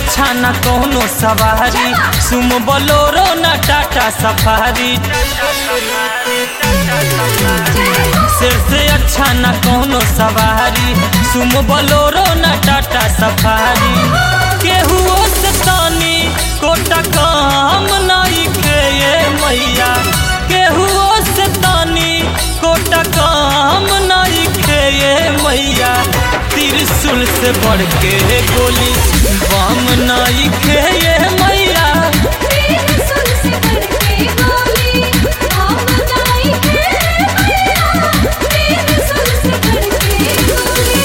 अच्छा न कोनो सवारी सुम बोलोरो न टाटा सफारी सिर से अच्छा न कोनो सवारी सुम बोलोरो न टाटा सफारी केहुओ से तानी कोटा काम नहीं के ये मैया केहुओ से तानी कोटा काम नहीं के ये मैया त्रिशूल से बढ़ के गोली बम नहीं के ये मैया तेरे सुर से करके गोली हम जाई के मैया तेरे सुर से करके गोली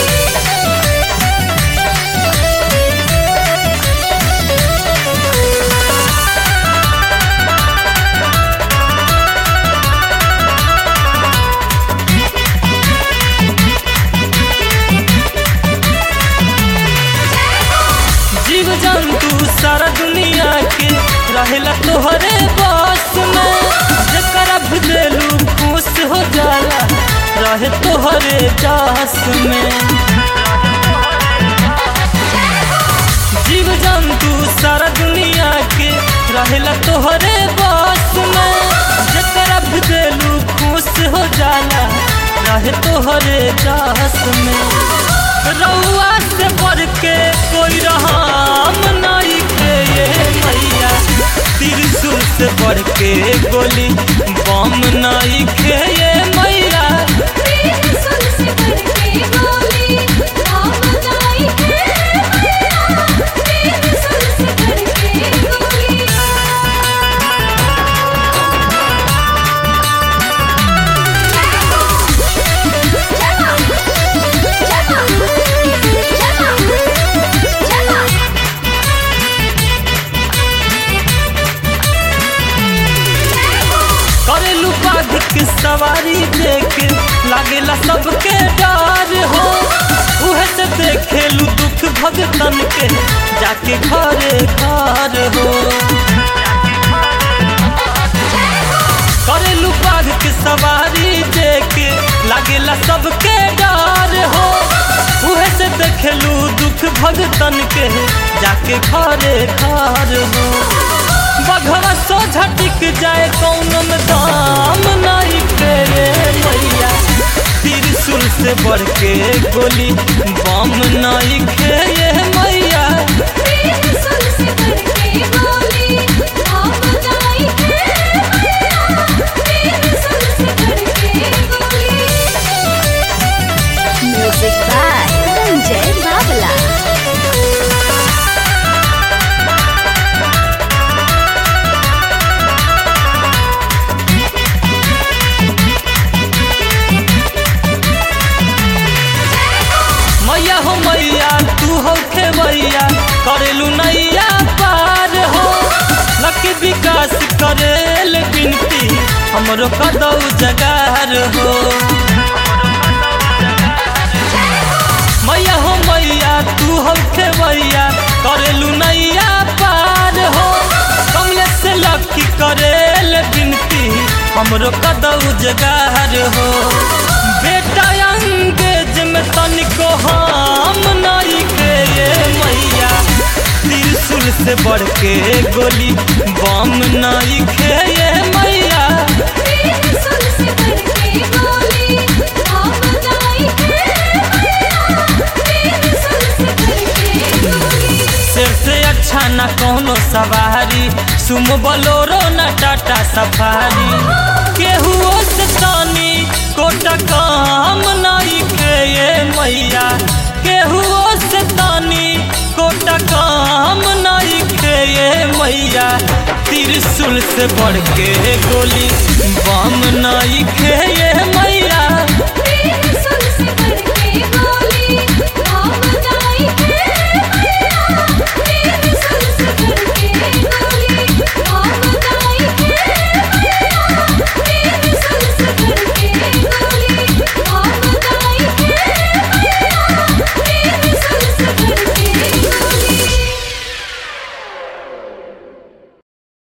जीव जंतु सारा दुनिया के रहेला तोहरे बस में जकरा भी देलू खुश हो जाला रहे तोहरे दास में जीव जंतु सारा दुनिया के रहेला तोहरे बस में जकरा भी देलू खुश हो जाला रहे तोहरे दास में रउआ से बढ़ के कोई रहाम नहीं के ये मैया त्रिशूल से बढ़ के गोली बम नहीं के ये मैया तेरे सुर से करके गोली हम जाई के मैया तेरे सुर से करके गोली करेलू बाघ की सवारी देख लागेला सबके डर हो उहे से देखेलू दुख भगतन के जाके घरे घर हो करेलू बाघ की सवारी देख लागेला सबके डर हो उहे से देखेलू दुख भगतन के जाके घरे घर हो बघवा सोझा टिक जाए कौनो में दाम नहीं करे मैया त्रिशूल से बढ़ के गोली बम नहीं खेये मैया तेरे सुर से करके गोली हम जाई के मैया तेरे सुर से करके गोली Music by Ranjay Babla. मैया हो मैया तू हो खेवैया करेलू नैया पार हो लकी विकास करेल बिनती हमरो कदौ जगार हो मैया हो मैया तू हो खेवैया करेलू नैया पार हो कमले से लकी करेल बिनती हमरो कदौ जगार हो बेटा अंगेज में तनिको हम नहीं के ये मैया त्रिशूल से बढ़ के गोली बम नहीं के ये मैया तेरे सुर से करके गोली हम जाई के मैया तेरे सुर से करके गोली सिर से अच्छा न कोनो सवारी सुम बोलोरो न टाटा सफारी केहुओ से तानी कोटा काम नहीं के ये मैया केहुओ से तानी कोटा काम नहीं के ये मैया त्रिशूल से बढ़ के गोली बम नहीं के ये मैया